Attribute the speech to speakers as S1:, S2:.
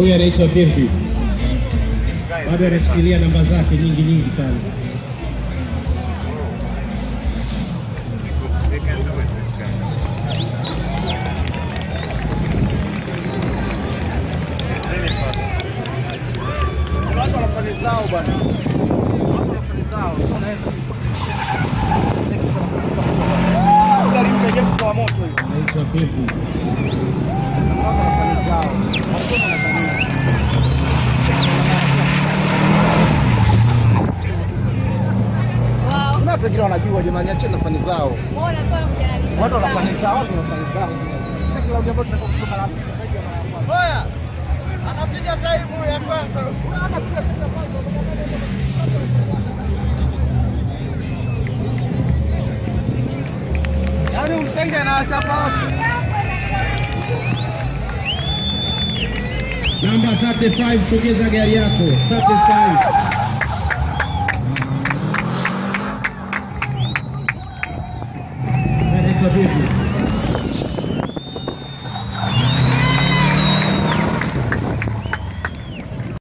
S1: Huyu anaitwa Birdi, bado anashikilia namba zake nyingi nyingi sana.
S2: They can do it, this guy. It's really fun.
S3: Watu wanafanya zao bwana. Watu wanafanya zao, sio naenda. Gari mpya kutoa moto hiyo.
S1: Anaitwa Birdi.
S3: Watu wanafanya zao. Watu wanafanya.
S4: Wow.
S3: Kuna watu wengine wanajua jamani, acheni nafanya zao.
S4: Mbona sana kujaribu?
S3: Watu wanafanya zao, watu wanafanya zao. Sasa kila jambo tunakuwa kutoka la pili zaidi ya mara moja. Oya. Anapiga time ya kwanza. Anapiga time ya kwanza. Yaani Msenge anawachapa wote.
S1: Namba 35, sogeza gari yako 35. Anaitwa Birdi.